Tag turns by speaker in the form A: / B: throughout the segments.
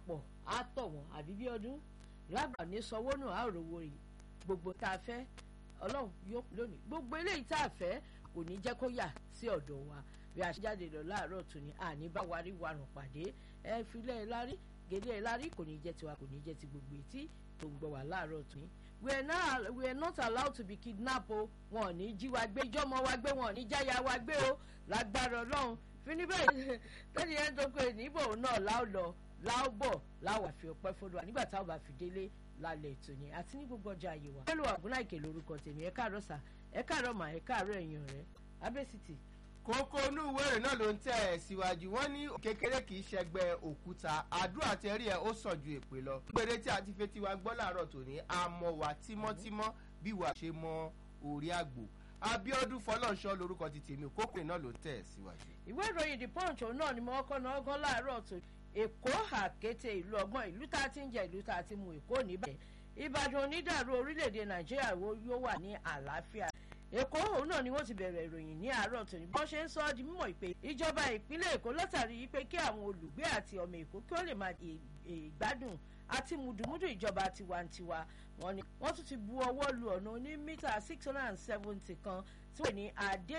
A: pọ̀ á tọ̀ wọ́n àbí bí ọdún lágbà ní sanwó náà á rówó rè gbogbo tá a fẹ́ ọlọ́run yóò lónìí gbogbo eléyìí tá a fẹ́ kò ní jẹ́ kó yà sí ọ̀dọ̀ wa bí a ṣe jáde lọ láàárọ̀ tún ni àní bá wa rí warùn pàdé ẹ filẹ̀ ẹ lárí gèdè ẹ lárí kò ní jẹ́ tiwa kò ní jẹ́ ti gbogbo etí tó ń gbọ́ wá láàárọ̀ tún ni. we are not we are not allowed to be kidnapped o wọn ò ní jí wa gbé ìjọmọ wa gbé wọn ò ní jáya wa gbé o lágbára ọlọ́run fini bẹ́ẹ̀ tẹ́ni ẹ̀ ń tó pé níbò náà láò lọ láò bọ̀ láwà fi ọpẹ́ fọlọ́ nígbà táwọn bá fi délé lálẹ́ ètò ni àti ní gbogbo ọjà àyè wa. pẹ̀lú àgúnláìkè lórúkọ tèmi ẹ káàárọ̀ sà ẹ káàárọ̀ mà ẹ káàárọ̀ ẹ̀yìn ọ̀rẹ́ abẹ́sìtì.
B: kókó inú ìwé ìrìn náà ló ń tẹ̀ ẹ̀ síwájú wọ́n ní kékeré kì í ṣẹgbẹ́ òkúta àdúrà tẹ́rí ẹ̀ ó sàn ju èpè lọ. gbèrè tí a ti fetí wa gbọ́ láàárọ̀ tòní àmọ́ wà tímọ́tímọ́ bí wàá ṣe mọ orí àgbò abiodun fọlọ́nṣọ́ lorúkọ ti tèmi kókó ìrìn náà ló ń tẹ̀ ẹ̀ síwájú.
A: ìwé ìròyìn the punch òun náà ni mo kọ́ náà gán láàárọ̀ tó èkó àkété ìlú ọgbọ́n ìlú tá a ti ń jẹ ìlú tá a ti mu èkó níbẹ̀ ìbàdàn onídàárú orílẹ̀-èdè nàìjíríà wo yóò wà ní àlàáfíà èkó òun náà ni wọ́n ti bẹ̀rẹ̀ ìròyìn ní àárọ̀ tòní bọ́n ṣe ń sọ ọ́ di mímọ̀ pé ìjọba ìpínlẹ̀ èkó látàrí pé kí àwọn olùgbé àti ọmọ èkó kí ó lè máa ìgbádùn àti mùdùmùdù ìjọba tiwantiwa wọn ni wọ́n tún ti bu ọwọ́ lu ọ̀nà oní mítà six hundred and seventy kan tí wọ́n ní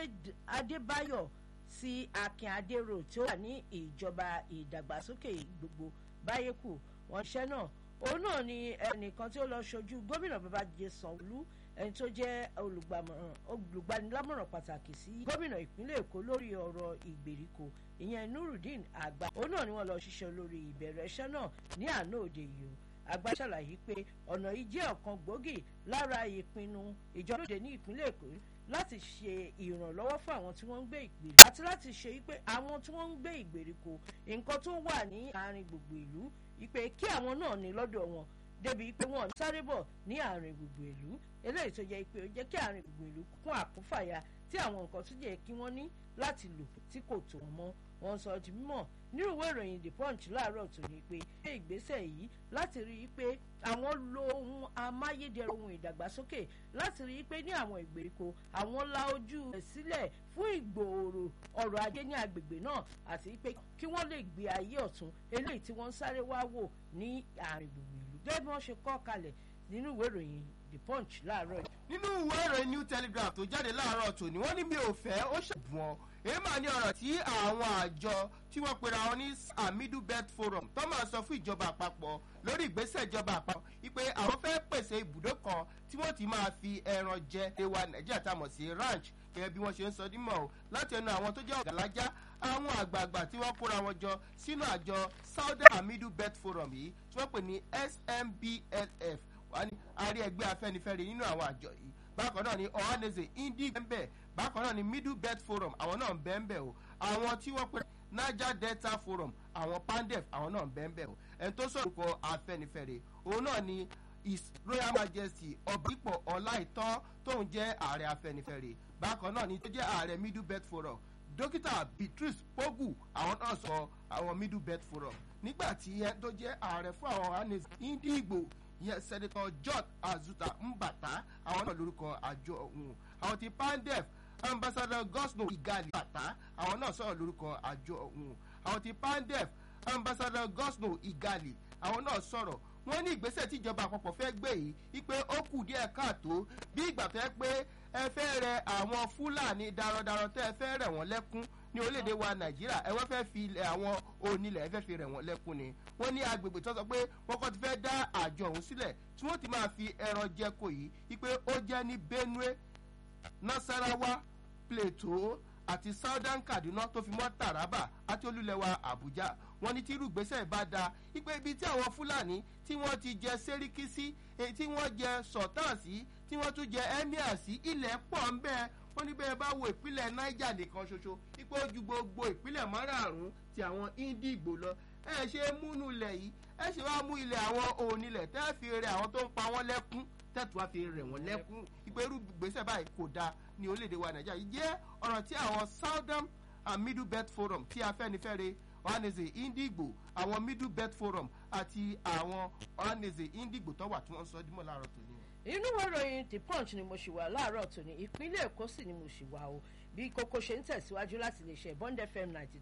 A: adébáyọ̀ sí akin adéró tí ó wà ní ìjọba ìdàgbàsókè gbogbo báyẹ̀kù wọn ṣẹ́ náà òun náà ni ẹnìkan tí ó lọ ṣojú gómìnà babájídé sanwóolu ẹni tó jẹ́ olùgbanilámọ̀ràn pàtàkì sí gómìnà ìpínlẹ̀ èkó lórí ọ̀rọ̀ ìgbèríko ìyẹn nurudeen àgbà òun náà ni wọ́n lọ ṣiṣẹ́ lórí ìbẹ̀rẹ̀ iṣẹ́ náà ní àná òde yìí o àgbà ṣàlàyé pé ọ̀nà yìí jẹ́ ọ̀kan gbòógì lára ìpinnu ìjọba òde ní ìpínlẹ̀ èkó láti ṣe ìrànlọ́wọ́ fún àwọn tí wọ́n ń gbé ìgbèríko àti láti ṣe pé àwọn tí wọ́n ń gbé ìgbèríko nǹkan tó wà ní àárín gbogbo ìlú ìpè kí àwọn náà ní lọ́dọ̀ wọn débi pé wọ́n sáré bọ̀ ní àárín gbogbo ìlú eléyìí tó jẹ́ pé ó jẹ́ kí àárín gbogbo ìlú kún àkúfàyà tí àwọn nǹkan tó jẹ́ kí wọ́n ní láti lò tí kò tó wọn mọ́ wọ́n sọ di mímọ̀ nínú ìwé ìròyìn the punch láàárọ̀ tó ní pé ṣé ìgbésẹ̀ yìí láti rí i pé àwọn lo ohun amáyédẹrùn ohun ìdàgbàsókè láti rí i pé ní àwọn ìgbèríko àwọn la ojú rẹ̀ sílẹ̀ fún ìgbòòrò ọrọ̀ ajé ní agbègbè náà àti pé kí wọ́n lè gbé ayé ọ̀tún eléyìí tí wọ́n ń sáré wá wò ní àárín gbogbo ìlú gẹ́gẹ́ bí wọ́n ṣe kọ́ kalẹ̀ nínú ìwé ìròyìn the punch láàárọ̀ yìí.
B: nínú ìwé ìròyìn new telegraph tó jáde láàárọ̀ tòní wọ́n ní mi ò fẹ́ ó ṣàbùn ọ èyí máa ní ọ̀rọ̀ tí àwọn àjọ tí wọ́n pera wọn ní amidu bet forum tó máa sọ fún ìjọba àpapọ̀ lórí ìgbésẹ̀ ìjọba àpapọ̀ wípé àwọn fẹ́ pèsè ibùdó kan tí wọ́n ti máa fi ẹran jẹ ewa nàìjíríà tá a mọ̀ sí ranch gẹ́gẹ́ bí wọ́n ṣe ń sọ dímọ̀ o láti ẹnu àwọn tó jẹ́ ọ̀gàlájá àwọn àgbààgbà tí wọ́n kóra wọn jọ sínú àjọ southern amidu bet forum yìí tí wọ́n pè ní smbnf wà ní àárí ẹgbẹ́ afẹ́nifẹ́re nínú àwọn àjọ yìí bákan náà ni ohaneze indi bẹ́ẹ̀ bákan náà ni middle belt forum àwọn náà ń bẹ́ẹ̀ bẹ́ẹ̀ o àwọn tí wọ́n pè niger delta forum àwọn pandef àwọn náà ń bẹ́ẹ̀ bẹ́ẹ̀ o ẹni tó sọ̀rọ̀ kọ afẹ́nifẹ́re òun náà ni his royal majesty ọ̀bípọ̀ ọláìtàn tóun jẹ́ ààrẹ afẹ́nifẹ́re bákan náà ni tó jẹ́ ààrẹ middle belt forum dókítà beatrice pogu àwọn náà sọ àwọn middle belt forum nígbà tí ẹ tó jẹ́ ààrẹ fún àwọn ohaneze indi igbo yẹn sẹ́dẹ̀tọ̀ george azuta mbata àwọn náà lórúkọ àjọ ọ̀hún àwọn ti pandef ambassador gosno igali bata àwọn náà sọ̀rọ̀ lórúkọ àjọ ọ̀hún àwọn ti pandef ambassador gosno igali àwọn náà sọ̀rọ̀ wọ́n ní ìgbésẹ̀ tíjọba àpapọ̀ fẹ́ gbé yìí wípé ó kù díẹ̀ káàtó bí ìgbà tó yẹ pé ẹ fẹ́ rẹ àwọn fúlàní darandaran tẹ́ ẹ fẹ́ rẹ̀ wọ́n lẹ́kún ní orílẹ̀-èdè wa nàìjíríà ẹ wọ́n fẹ́ fi ilẹ̀ àwọn onílẹ̀ ẹ fẹ́ fi rẹ̀ wọ́n lẹ́kún ni wọ́n ní agbègbè tó sọ pé wọ́n kọ́ ti fẹ́ dá àjọ ọ̀hún sílẹ̀ tí wọ́n ti máa fi ẹran jẹko yìí wípé ó jẹ́ ní benue nasarawa plateau àti southern kaduna tó fi mọ́ taraba àti olúlẹ̀wà abuja wọ́n ní tí irú ìgbésẹ̀ bá da wípé ibi tí àwọn fúlàní tí wọ́n ti jẹ sẹ́ríkì sí tí wọ́n jẹ sọ̀tàn sí tí wọ́n tún jẹ emir sí ilẹ̀ pọ̀ ń bẹ́ẹ̀ wọ́n ní bẹ́ẹ̀ bá wo ìpínlẹ̀ niger nìkan ṣoṣo ipò ojú gbogbo ìpínlẹ̀ márààrún ti àwọn indigbo lọ ẹ ṣe múnú ilẹ̀ yìí ẹ ṣe wá mú ilẹ̀ àwọn onílẹ̀ tẹ́ fi rẹ àwọn tó ń pa wọ́n lẹ́kún tẹ́tù wá fi rẹ̀ wọ́n lẹ́kún ipò irú gbèsè báyìí kò dáa ní orílẹ̀-èdè wa nàìjíríà yìí jẹ́ ọ̀rọ̀ tí àwọn southern and middle belt forum tí afẹ́nifẹ́re ohaneze indigbo àwọn middle belt forum àti àwọn ohaneze indigbo tó wà tí wọ́n sọ dímọ̀ láàárọ̀ tòní
A: inú ìròyìn the punch ni mo ṣì wà láàárọ̀ tòní ìpínlẹ̀ èkó sì ni mo ṣì wà o bí kókó ṣe ń tẹ̀síwájú láti lè ṣe bond fm ninety